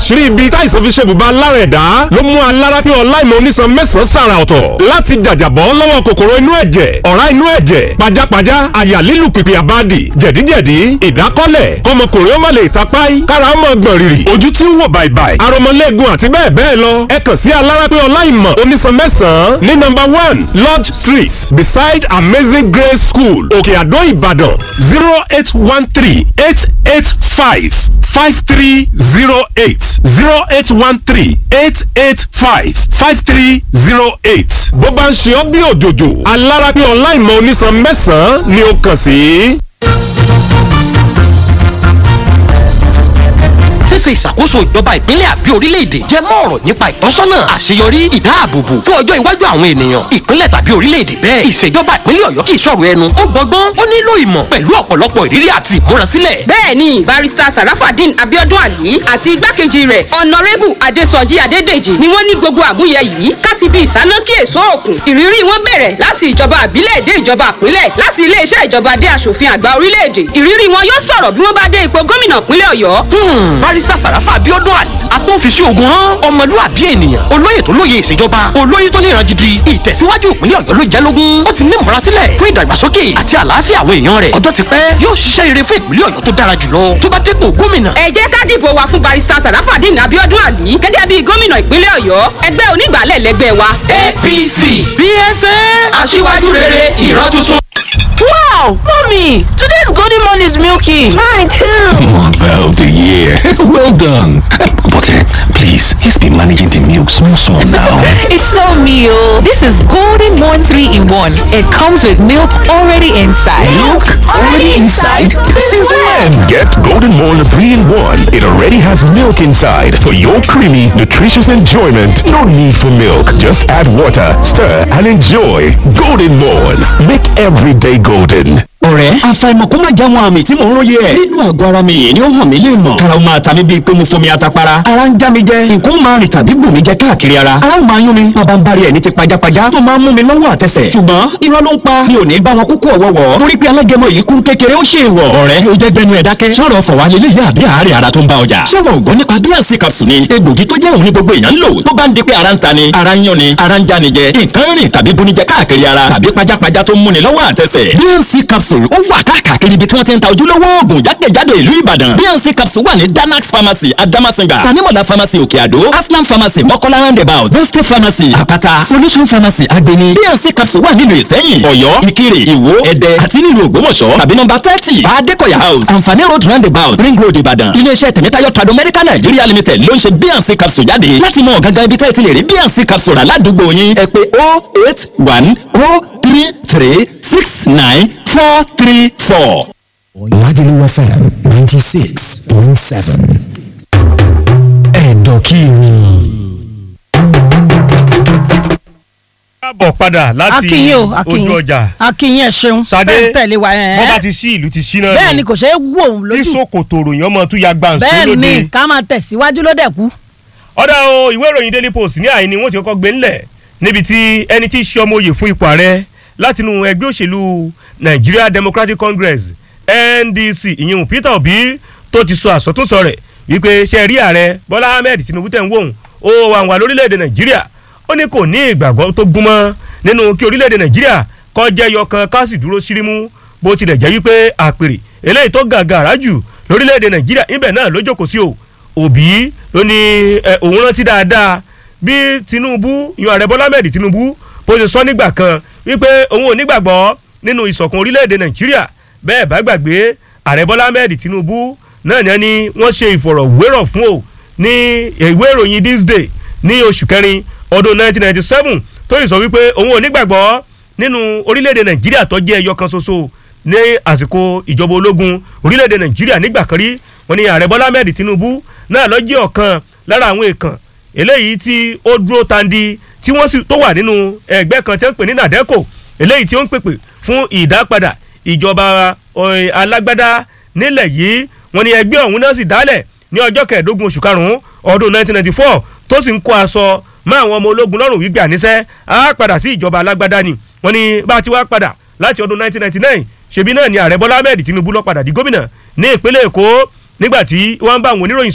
àṣírí ibi táìsàn fi ṣe bùbá lára ẹ̀dá ló mú alára pé ọláìmọ̀ onísan mẹ́sàn-án sàrà ọ̀tọ̀ láti jàjàbọ́ lọ́wọ́ kòkòrò inú ẹ̀jẹ̀ ọ̀rá inú ẹ̀jẹ̀ pajápajá àyà lílù pìpì àbádì jẹ̀díjẹ̀dí ìdákọ́lẹ̀ kọmọkùnrin ó má lè tapáì kára ó mọ̀ gbọ̀n rìrì ojú tí ń wò bàìbàì aromọlẹ́gun àti bẹ́ẹ̀ bẹ́ẹ̀ lọ ẹ kàn sí alára pé ọláìmọ̀ onísan mẹ́sàn-án ní nọ́mbà one lodge street beside amazing grace school òkè àdó ìbàdàn zero eight one three eight eight five five three zero eight zero eight one three eight eight five five three zero eight. bó bá ń ṣe ọ́ bí òjòjò alára pé ọláìmọ̀ onísan mẹ́sàn-án ni ó kàn sí. ṣíṣe ìṣàkóso ìjọba ìpínlẹ̀ àbí orílẹ̀-èdè jẹ́ mọ́ ọ̀rọ̀ nípa ìtọ́sọ́nà àṣeyọrí ìdáàbòbò fún ọjọ́ iwájú àwọn ènìyàn ìpínlẹ̀ tàbí orílẹ̀-èdè bẹ́ẹ̀ ìṣèjọba ìpínlẹ̀ ọ̀yọ́ kì í ṣọ̀rọ̀ ẹnu ó gbọ́gbọ́n ó nílò ìmọ̀ pẹ̀lú ọ̀pọ̀lọpọ̀ ìrírí àti ìmúrasílẹ̀. bẹ́ẹ̀ni barista sarafadin abiodun ali àti igbákejì rẹ̀ ọ̀nàrẹ́bù adésọjí adédèjì ni wọ́n ní gbogbo àmúyẹ yìí káti bí ìsánákí èso òkun ìrírí wọn bẹ̀rẹ̀ láti ìjọba àbílẹ̀ dé ìjọba àpínlẹ̀ láti iléeṣẹ́ ìjọba dé aṣòfin àgbà orílẹ̀-èdè ìrírí wọn yóò sọ̀rọ̀ bí wọ́n bá dé ipò gómìnà ìpínlẹ̀ ọ̀yọ́. barista sàràfà abiodun ali agbófinṣe ogun hàn ọmọlúwàbí ènìyàn olóyè tó lóye ìṣèjọba olóyè tó níran gidi ìtẹ̀síwájú ìpínlẹ̀ ọ̀yọ́ ló jẹ́ lógún ó ti ní ìmúrasílẹ̀ fún ìdàgbàsókè àti àlàáfíà àwọn èèyàn rẹ̀ ọjọ́ ti pẹ́ yóò ṣiṣẹ́ rere fún ìpínlẹ̀ ọ̀yọ́ tó dára jùlọ tó bá dépò gómìnà. ẹ jẹ́ ká dìbò wa fún barista sarafadin abiodun ali gẹ́gẹ́ bí gómìnà ìpínlẹ̀ ọ̀yọ́ ẹgbẹ́ onígbàálẹ̀ lẹ́gbẹ́ wa. apc bsa aṣíwájú rere ìran tuntun. Wow, mommy, today's golden morn is milky. Mine too. Mother of the year. well done. But uh, please, he's been managing the milk small small now. It's so meal. This is Golden Morn 3 in 1. It comes with milk already inside. Milk already inside? Since when? Get Golden Morn 3 in 1. It already has milk inside for your creamy, nutritious enjoyment. No need for milk. Just add water, stir, and enjoy. Golden Morn. Make every day golden. ọ̀rẹ́ àfàìmọ̀ kó má já wọn àmì tí mò ń róye ẹ̀. nínú àgọ́ ara mi yìí ni ó hàn mí lè mọ̀. kára ó máa ta mí bíi pé mo fomi atapara. ara ń já mi jẹ nǹkan ó máa rìn tàbí bù mí jẹ káàkiri ara. ara ó máa yún mi bàbá ń bari ẹ̀ ní ti pajápajá tó máa ń mú mi lọ́wọ́ àtẹsẹ̀. ṣùgbọ́n irọ́ ló ń pa mi ò ní bá wọn kúkú ọ̀wọ́wọ́. torí pé alágẹmọ yìí kún kékeré ó ṣe ìwọ̀. ọ̀rẹ́ ó jẹ́ gbẹnu ẹ̀ dákẹ́. sọ̀rọ̀ fọ̀wá lélẹ̀ yá àbí àárẹ̀ ara tó ń bá ọjà. sọ̀rọ̀ ògbọ́n nípa bíànsì capsule ni egbògi tó jẹ́ òun ní gbogbo èèyàn ń lò. tó bá ń di pé ara ń ta ni ara ń yán ni ara ń já ni jẹ nǹkan rìn tàbí bunijẹ káàkiri ara tàbí pajápajá tó ń múni lọ́wọ́ àtẹsẹ̀. bíànsì capsule ó wà káàkiri káàkiri ibi tí wọ́n ti ń ta ojúlówó oògùn jákèjádò ìlú ìbàdàn bnc capsule wà ní danax pharmacy adamasinga tanimola pharmacy òkè àdó aslam pharmacy mọ́kọ́lá roundabout boste pharmacy àpáta solution pharmacy agbeni bnc capsule wà nílùú ìsẹ́yìn ọ̀yọ́ ìkirè ìwó ẹ̀dẹ́ àti nílùú ògbómọ̀ṣọ́ tàbí nọ́mbà thirty adékọ̀yà house àǹfààní road roundabout ring road ìbàdàn iléeṣẹ́ tẹ̀mẹ́tayọ̀ trado medical nigeria limited ló ń ṣe bnc capsule jáde láti mọ gangan ibi tẹ́ ẹ ti lè rí bnc capsule rà ládùúgbò yín ẹ pé oh eight one oh three three six nine four three four. Lagelu FM 96.7. Ẹ̀dọ̀kìrì. káàbọ̀ padà láti akínyìn o akínyìn ojú ọjà akínyìn ẹ ṣeun Ṣadé, bẹ́ẹ̀ tẹ̀lé wa ẹ̀ bọ́ bá ti sí ìlú ti sí náà bẹ́ẹ̀ ni kò ṣeé wò ó lójú kí sòkòtò ròyìn ọmọ tún ya gbàǹsó bẹ́ẹ̀ lóde ni ká máa tẹ̀síwájú ló dẹ̀ kú. ọ̀dà o ìwé ìròyìn daily post ní àyíní wọ́n ti kọ́kọ́ gbé ńlẹ̀ níbi tí ẹni tí í ṣe ọmọ oyè fún ipò ààrẹ látinú ẹgbẹ́ òṣèlú Nigeria Democratic Congress NDC ìyẹn Peter Obi tó ti sọ àsọtúnsọ rẹ̀ wípé ṣe rí ààrẹ Bọ́lá Ahmed Tinubu tẹ̀ ń wòun ó wà wà lórílẹ̀‐èdè Nàìjíríà ó ní kò ní ìgbàgbọ́ tó gúnmọ́ nínú kí orílẹ̀‐èdè Nàìjíríà kó jẹ́ yọkan ká sì dúró sírímú bó tilẹ̀ jẹ́ wípé àpèrè eléyìí tó gàgàrà jù lórílẹ̀‐èdè Nàìjíríà ibẹ̀ náà ló jókòó sí o Obi ló ní ẹ, òun rántí dáadáa bí Tinubu yan ààrẹ Bọ́lá Ahmed Tinubu bó ṣe sọ nígbà kan wípé òun ò nígbàgbọ́ nínú ìṣọ̀kan orílẹ̀‐èdè Nàìjíríà bẹ́ẹ̀ bá gbàgbé ààrẹ Bọ́lá Ahmed Tinubu náà ní ẹni wọ́n ṣe ìfọ̀rọ̀wérọ̀ fún o ní ìwé ìròyìn this day ní oṣù kẹrin ọdún 1997 tó yìí sọ wípé òun ò nígbàgbọ́ nínú orílẹ̀-èdè Nàìjíríà tó jẹ́ ẹyọ kan ṣoṣo ní àsìkò ìjọba ológun orílẹ̀-èdè Nàìjíríà nígbà kan rí wọ́n ní ààrẹ Bọ́lá Ahmed Tinubu náà ló jẹ́ ọ̀kan lára àwọn èèkàn eléyìí tí ó dúró tandi tí wọ́n sì tó wà nínú ẹgbẹ́ kan tí wọ́n ń pè ní nàdẹ́kò eléyìí tí ó ń pèpè fún ìdápadà ìjọba eh, alágbádá nílẹ̀ yìí wọ́n ní ẹgbẹ́ ọ̀hún náà sì dálẹ̀ ní ọjọ́ kẹẹ̀ẹ́dógún oṣù karùn-ún ọdún 1994 tó sì ń kó aṣọ mọ́ àwọn ọmọ ológun lọ́rùn wípé àníṣẹ́ á padà sí ìjọba alágbádá ni wọ́n ní bá a ti wá padà láti ọdún 1999 ṣebí náà ni ààrẹ bọ́lá ahmed tinubu ló padà di gómìnà ní ìpínlẹ̀ èkó nígbà tí wọ́n bá àwọn oníròyìn sọ̀rọ̀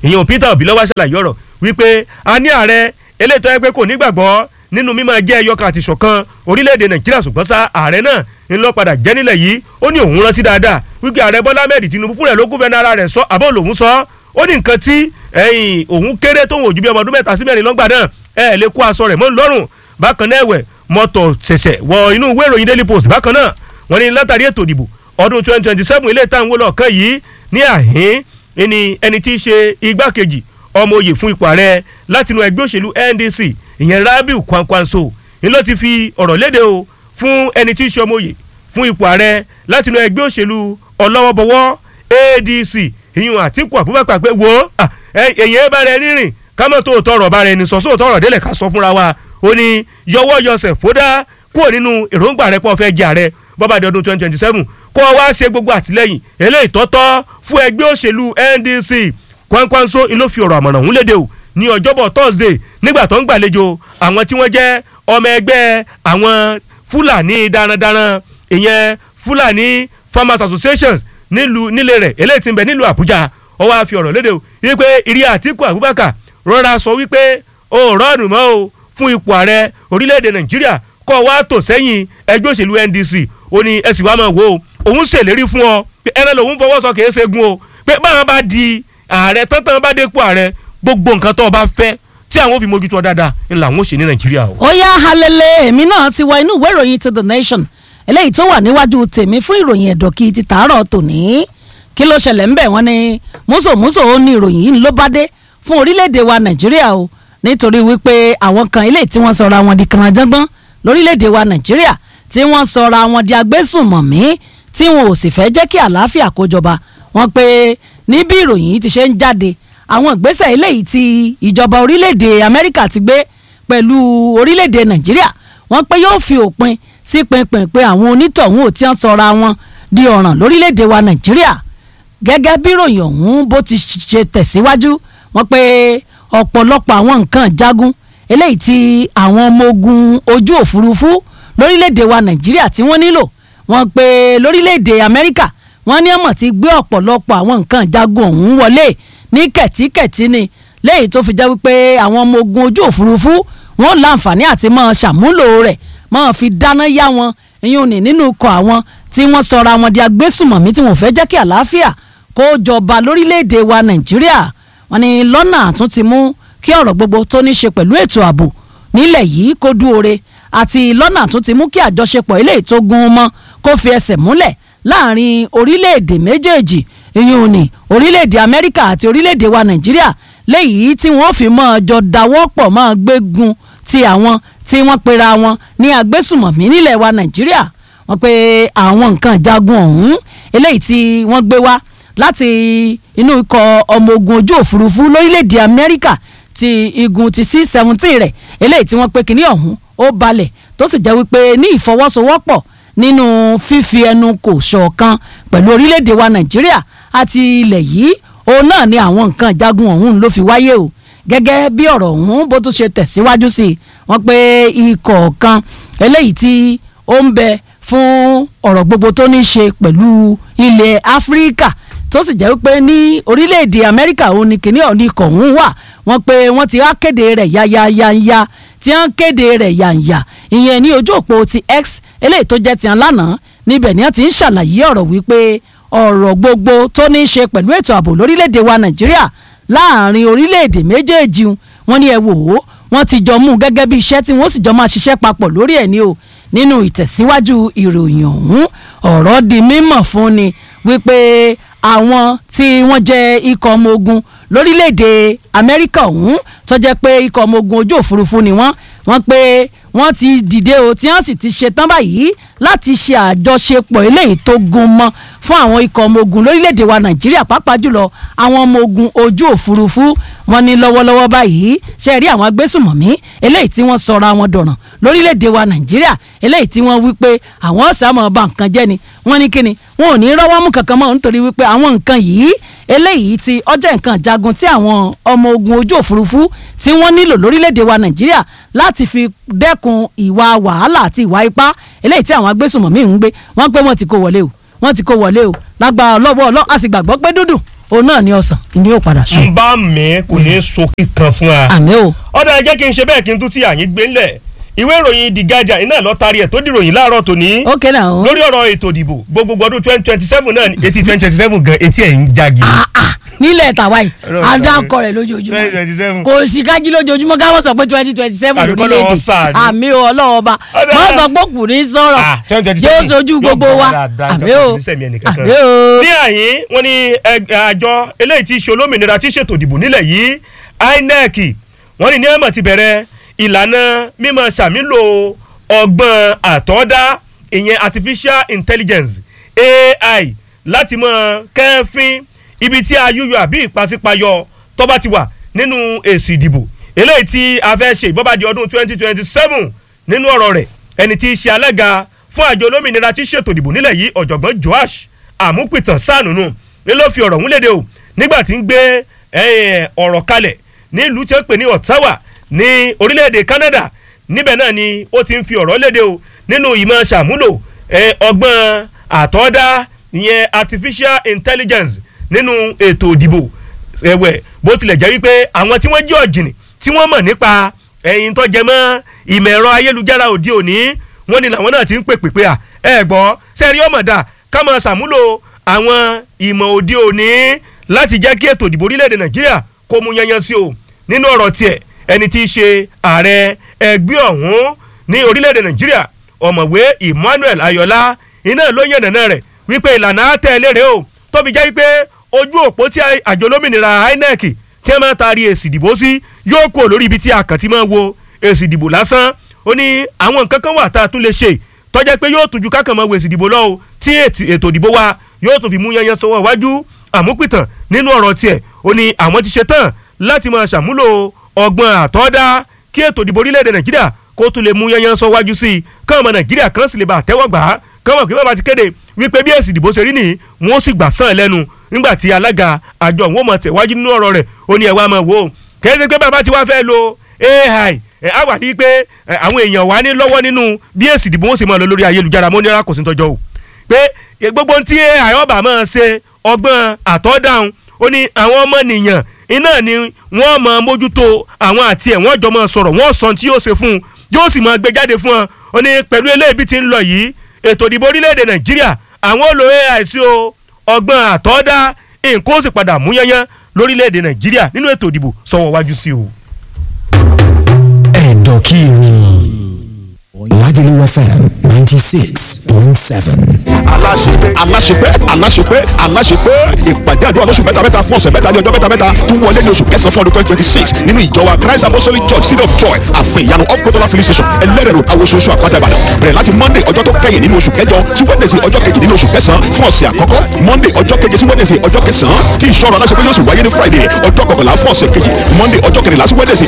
ìyẹn Peter Obi lọ́wọ́ ṣàlàyé ọ̀rọ̀ wípé a ní ààrẹ eléyìí tó yẹ pé kò nígbàgbọ́ nínú mímọ́ jẹ́ ẹyọkan àti ṣọ̀kan orílẹ̀-èdè Nàìjíríà ṣùgbọ́n sá ààrẹ náà ń lọ padà jẹ́ nílẹ̀ yìí ó ní òun rántí dáadáa wípé ààrẹ Bọ́lá Ahmed Tinubu fúnra ẹ̀ ló gúnfẹ́ nára rẹ̀ sọ àbọ̀ lòun sọ ó ní nǹkan tí ẹ̀yìn òun kéré tóun òjú bí ọmọ ọdún mẹ́ta sí mẹ́rin lọ́gbà náà ẹ̀ lè kó aṣọ rẹ̀ mọ́ lọ́rùn bákan náà ẹ̀wẹ̀ mọ́tò ṣẹ̀ṣẹ̀ wọ inú ìwé ìròyìn Daily Post bákan náà wọ́n ní látàrí ètò ìdìbò ọdún twenty twenty seven ilé ìtàn wọlé ọ̀kan yìí ní àhín ẹni ẹni tí í ṣe igbákejì ọmọ oyè fún ipò ààrẹ látinú ẹgbẹ́ òṣèlú NDC ìyẹn Rabiu Kwankwanso ni ló ti fi ọ̀rọ̀ léde o fún ẹni tí í ṣe ọmọ oyè fún ipò ààrẹ látinú ẹgbẹ́ òṣèlú ọlọ́wọ́bọwọ́ ADC ìyún Àtíkù Abubakar pé wo èyí ẹ bá rẹ rírìn kámọ́ tó tọrọ bá rẹ ní sọ sóòtọ́ ọ̀rọ̀ délẹ̀ ká sọ fúnra wa ó ní yọwọ́ yọsẹ̀ fódà kúrò nínú èròǹgbà rẹ pọ̀ fẹ́ jẹ ààrẹ bọ́bá di ọdún twenty twenty seven kó o wá ṣe gbogbo àtìlẹ́yìn eléyìí tọ́tọ́ fún ẹgbẹ́ òṣèlú NDC Kwankwanso ló fi ọ̀rọ̀ àmọ̀ràn òun léde o ní ọjọ́bọ̀ Thursday nígbà tó ń gbàlejò àwọn tí wọ́n jẹ́ ọmọ ẹgbẹ́ àwọn Fúlàní darandaran ìyẹn Fúlàní Farmers Associations nílùú nílé rẹ̀ eléyìí tí ń bẹ nílùú Àbújá ó wá fi ọ̀rọ̀ léde o wípé ìrí Àtíkù Abubakar rọra sọ wípé o rọ́ọ̀nù mọ́ o fún ipò ààrẹ orílẹ̀-èdè Nàìjíríà kọ́ wa tò sẹ́yìn ẹgbẹ́ òṣèlú NDC ó ní ẹ sì wá máa wò ó òun ṣèlérí fún ọ pé ẹran lòun fọwọ́ sọ kìí ṣẹ́gun o pé báwọn bá di ààrẹ tán-tán bá dépò ààrẹ gbogbo nǹkan tó o bá fẹ́ tí àwọn ò fi mójútó dáadáa ń làwọn ò ṣe ní Nàìjíríà o. ó yá halele èmi náà ti wọ inú ìwé ìròyìn ti The Nation eléyìí tó wà níwájú tèmi fún ìròyìn ẹ̀dọ̀kì ti tàárọ̀ tòní kí ló ṣẹlẹ̀ ńbẹ̀ wọ́n ní mùsòmùsò ó ní ìròyìn yìí ló bá dé fún orílẹ̀-èdè wa Nàìjíríà o nítorí wípé àwọn kan eléyìí tí wọ́n sọra wọn di kànáńjọ́gbọ́n lórílẹ̀‐èdè wa nàìjíríà tí wọ́n sọra wọn di agbésùnmọ̀mí tí wọn ò sì fẹ́ jẹ́ kí àlàáfíà kó jọba wọ́n pé ní bí ìròyìn yìí ti ṣe ń jáde àwọn ìgbésẹ̀ eléyìí tí ìjọba orílẹ̀‐èdè amẹ́ríkà ti gbé pẹ̀lú orílẹ̀‐èdè nàìjíríà wọ́n pé yóò fi òpin sí pinpin pé àwọn onítọ̀hún ò tí wọ́n sọra wọn di ọ̀ràn lórílẹ̀‐èdè wa nàìjíríà gẹ́gẹ́ bí ìròyìn ọ̀hún bó ti ṣe tẹ̀síwájú wọ́n pé ọ̀pọ̀lọpọ̀ àwọn nǹkan jagun eléyìí tí àwọn ọmọ ogun ojú òfurufú lórílẹ̀‐èdè wa nàìjíríà tí wọ́n nílò wọ́n pé lórílẹ̀‐èdè amẹ́ríkà wọ́n ní ọmọ ti gbé ọ̀pọ̀lọpọ̀ àwọn nǹkan jagun ọ̀hún wọlé ní kẹ̀tíkẹ̀tí ni léyìí tó fi jẹ́ wípé àwọn ọmọ ogun ojú òfurufú wọ́n láǹfààní àti máa ṣàmúlò rẹ̀ máa fi dáná yá wọn ìyún ní nínú ikọ̀ àwọn tí wọ́n sọra wọn di agbésùmọ̀mí tí wọ́n fẹ́ jẹ́ kí àlàáfíà kó jọba lórílẹ̀‐èdè wa nàìjíríà wọ́n ní lọ́nà àtúntì mú kí ọ̀rọ̀ gbogbo tó ní ṣe pẹ̀lú ètò ààbò nílẹ̀ yìí kó dúore àti lọ́nà tó ti mú kí àjọṣepọ̀ ilé tó gún mọ́ kó fi ẹsẹ̀ múlẹ̀ láàrin orílẹ̀-èdè méjèèjì ìyún ní orílẹ̀-èdè Amẹ́ríkà àti orílẹ̀-èdè wa Nàìjíríà léyìí tí wọ́n fi máa jọ dáwọ́pọ̀ máa gbégun ti àwọn tí wọ́n pera wọn ní agbésùmọ̀mí nílẹ̀ wa Nàìjíríà wọ́n pe àwọn nǹkan jagun ọ̀hún eléyìí tí wọ́n gbé wá láti inú ikọ̀ ọmọ ogun ojú òfurufú lórílẹ̀-èdè Amẹ́ríkà ti igun ti c seventeen rẹ̀ eléyìí tí wọ́n pe kínní ọ̀hún ó balẹ̀ tó sì jẹ́ wípé ní ìfọwọ́sowọ́pọ̀ nínú fífi ẹnu kò ṣọ̀kan pẹ̀lú orílẹ̀-èdè wa nàìjíríà àti ilẹ̀ yìí òun náà ni àwọn nǹkan ìjagun ọ̀hún ló fi wáyé o gẹ́gẹ́ bí ọ̀rọ̀ ọ̀hún bó tún ṣe tẹ̀síwájú sí i wọ́n pe ikọ̀ kan eléyìí tí ó ń bẹ fún ọ̀rọ̀ gbogbo tó ní ṣe pẹ̀lú ilẹ̀ áfíríkà tó sì jẹ́ wípé ní orílẹ̀-èdè amẹ́ríkà òun ni kìnìún ọ̀hún ikọ̀ ọ̀hún wà wọ́n pe wọ́n ti wá kéde rẹ̀ yáyáyáyá tí wọ́n kéde rẹ̀ yàǹyà ìyẹn ní ojú òpó ti x eléyìí tó jẹ́ tiwọn lánàá níbẹ̀ ni wọ́n ti ń ṣàlàyé ọ̀rọ̀ wípé ọ̀rọ̀ gbogbo tó ní í ṣe pẹ̀lú ètò ààbò lórílẹ̀‐èdè wa nàìjíríà láàrin orílẹ̀‐èdè méjèèjì wọn ni ẹ wò ó wọ́n ti jọ mú un gẹ́gẹ́ bí iṣẹ́ tí wọ́n sì jọ máa ṣiṣẹ́ papọ̀ lórí ẹ̀ ní o nínú ìtẹ̀síwájú ìròyìn ọ̀hún ọ̀rọ̀ di mímọ̀ fún ni wípé àwọn tí wọ́n jẹ́ ikọ̀ ọmọ ogun lórílẹ̀‐èdè amẹ́ríkà ọ̀hún tó jẹ́ pé ikọ̀ ọmọ ogun ojú òfurufú ni wọ́n wọ́n pé wọ́n ti dìde o tí wọ́n sì ti ṣetán báyìí láti ṣe àjọṣepọ̀ eléyìí tó gún mọ́ fún àwọn ikọ̀ ọmọ ogun lórílẹ̀‐èdè wa nàìjíríà pàápàá jùlọ àwọn ọmọ ogun ojú òfurufú wọ́n ní lọ́wọ́lọ́wọ́ báyìí ṣe rí àwọn agbésùmọ̀mí eléyìí tí wọ́n sọra wọn dọ̀ràn lórílẹ̀‐èdè wa nàìjíríà eléyìí tí wọ́n wí pé àwọn ọ̀sà máa ba nǹkan jẹ́ ni wọ́n ní kíni wọn ò ní rọ́wọ́ mú kankan mọ́ nítorí wípé àwọn nǹkan yìí eléyìí tí ọjọ́ nǹkan jagun tí àwọn ọmọ ogun ojú òfurufú tí wọ́n nílò lórílẹ̀‐èdè wa nàìjíríà láti fi dẹ́kun ìwà wàhálà àti ìwà ipá eléyìí tí àwọn agbésùmọ̀mí ń gbé wọ́n pé wọ́n ti kó wọlé o wọ́n ti kó wọlé o lágbára ọlọ́wọ́ ọlọ́ a sì gbàgbọ́ pé dúdú òun náà ni ọ̀sán ni yóò padà sùn. n bá mi kò ní so kíkan fún wa. àmì o. ọ̀dà ẹ jẹ́ kí n ṣe bẹ́ẹ̀ kí n tún ti àyín gbé ńlẹ̀ ìwé ìròyìn the guardian iná lọ tari ẹ̀ tó dìròyìn láàárọ̀ tòní. ok náà o. lórí ọ̀rọ̀ ètò ìdìbò gbogbogbò ọdún twenty twenty seven náà etí twenty twenty seven gan etí ẹ̀ ń jagi. nílẹ̀ tàwa yìí Ọlọ́run adakọ twenty rẹ̀ lójoojúmọ́ twenty seven. kò sí kájí lójoojúmọ́ ká wọ́n sọ pé twenty twenty seven Àbí kọ́ lọ́wọ́ sáà ni. àmì o ọlọ́wọ́ ọba Ọ̀dà. wọ́n sọ pé ọkùnrin sọ̀rọ̀ yóò sojú gbogbo wa àmì o àmì o. ní àyín wọn ní ẹgbẹ́ àjọ eléyìí tí í ṣe olómìnira tí í ṣètò ìdìbò nílẹ̀ yìí inec wọ́n ní ní ẹ̀mọ̀ ti bẹ̀rẹ̀ ìlànà mímọ̀ ṣàmúlò ọgbọ́n àtọ́dá ìyẹn artificial intelligence ai láti mọ kẹ́fín ibi tí ayúyọ àbí ìpàsípayọ tó bá ti wà nínú èsì ìdìbò eléyìí tí a fẹ́ ṣe ìbọ́bàdì ọdún twenty twenty seven nínú ọ̀rọ̀ rẹ̀ ẹni tí í ṣe alága fún àjọ olómìnira tí ṣètò ìdìbò nílẹ̀ yìí ọ̀jọ̀gbọ́n joash àmúpìtàn sànùnù ni ló fi ọ̀rọ̀ múlẹ̀dẹ̀ o nígbà tí ń gbé eh, ọ̀rọ̀ kalẹ̀ nílùú tí ó pè ní ottawa ní orílẹ̀-èdè canada níbẹ̀ náà ni ó ti ń fi ọ̀rọ̀ léde o nínú ìmọ̀ ṣàmúlò eh, ọgbọ́n àtọ́dá ìyẹn artificial intelligence nínú ètò ìdìbò ẹ̀wẹ̀ bó tilẹ̀ jẹ́ wípé àwọn tí wọ́n jẹ́ ọ̀jìnì tí wọ́n mọ̀ nípa ẹ̀yìn tó jẹ mọ́ ìmọ̀ ẹ̀rọ ayélujára òde òní wọ́n ní làwọn náà ti ń pè pè pé à ẹ gbọ́ sẹ́rí ọ̀mọ̀dà ká máa ṣàmúlò àwọn ìmọ̀ òde òní láti jẹ́ kí ètò ìdìbò orílẹ̀-èdè nàìjíríà kó mú yanyan sí o nínú ọ̀rọ̀ tiẹ̀ ẹni tí í ṣe ààrẹ ẹgbẹ́ ọ̀hún ní orílẹ̀-èdè nàìjíríà ọ̀mọ̀wé emmanuel ayọ̀lá iná ló yànnà náà rẹ̀ wípé ìlànà àtẹ̀lé rẹ̀ o tóbi jẹ́ wípé ojú òpó tí àjọ olómìnira inec tí wọ́n máa taari èsì ìdìbò sí yóò kúrò lórí ibi tí a kàn ti máa wo èsì ìdìbò lásán ó ní àwọn nǹkan kan wà tá a tún lè ṣe tọ́jẹ́ pé yóò tún ju kákan máa wo èsì ìdìbò lọ o tí ètò ìdìbò wa yóò tún fi mú yanyan sọwọ́ iwájú àmúpìtàn nínú ọ̀rọ̀ tiẹ̀ ó ní àwọn ti ṣe tán láti máa ṣàmúlò ọgbọ́n àtọ́dá kí ètò ìdìbò orílẹ̀-èdè nàìjíríà kó tún lè mú yanyan sọ wájú sí i káwọn ọmọ nàìjíríà kan sì lè bá àtẹ́wọ́ gbà á káwọn kí wọ́n bá ti kéde wípé bí èsì ìdìbò ṣe rí nìyí wọ́n sì gbà sàn lẹ́nu nígbà tí alága àjọ òun ó mọ̀ tẹ̀wájú nínú ọ̀rọ̀ rẹ̀ ó ní ẹ̀ wá máa wò ó kẹ́sì pé bàbá tí wàá fẹ́ lo ai ẹ̀ á wà ní pé ẹ̀, àwọn èèyàn wà ní lọ́wọ́ nínú bí èsì ìdìbò wọn sì máa lọ lórí ayélujára mo ní ara kò sí tọjọ́ o pé ẹ̀, gbogbo tí ai ọba máa ṣe ọgbọ́n àtọ́dáhùn ó ní àwọn ọmọ nìyàn iná ni wọ́n máa mójútó àwọn àti ẹ̀ wọ́n jọ máa sọ̀rọ̀ wọ́n sọ tí yóò ṣe fún un yóò sì máa gbé jáde fún wọn ó ní pẹ̀lú eléyìí bí ti ń lọ yìí ètò ìdìbò orílẹ̀-èdè nàìjíríà àwọn ò lo ai sí o ọgbọ́n àtọ́dá nǹkan ó sì padà mú yányán lórílẹ̀-èdè nàìjíríà nínú ètò ìdìbò sọ̀wọ́ wájú sí o. ẹ̀dọ̀ kí ìròyìn Lagelu FM ninety six point seven. aláṣepẹ́ aláṣepẹ́ aláṣepẹ́ aláṣepẹ́ ìpàdé àdúrà lóṣù mẹ́ta mẹ́ta fún ọ̀sẹ̀ mẹ́ta ní ọjọ́ mẹ́ta mẹ́ta tún wọlé ní oṣù kẹsàn-án fún ọdún twenty twenty six nínú ìjọ wa christ apostolic church city of joy àfẹ ìyanu of kotola filling station ẹlẹ́rẹ̀rọ awososo àpáta ìbàdàn bẹ̀rẹ̀ láti monday ọjọ́ tó kẹ́yìn nínú oṣù kẹjọ sí wednesday ọjọ́ kejì nínú oṣù kẹsàn-án fún ọ̀sẹ̀ àkọ́kọ́ monday ọjọ́ keje sí wednesday ọjọ́ kẹsàn-án tí ìṣọ́rọ̀ aláṣepẹ́ yóò sì wáyé ní friday ọjọ́ kọkànlá fún ọ̀sẹ̀ kejì monday ọjọ́ kẹrìnlá sí wednesday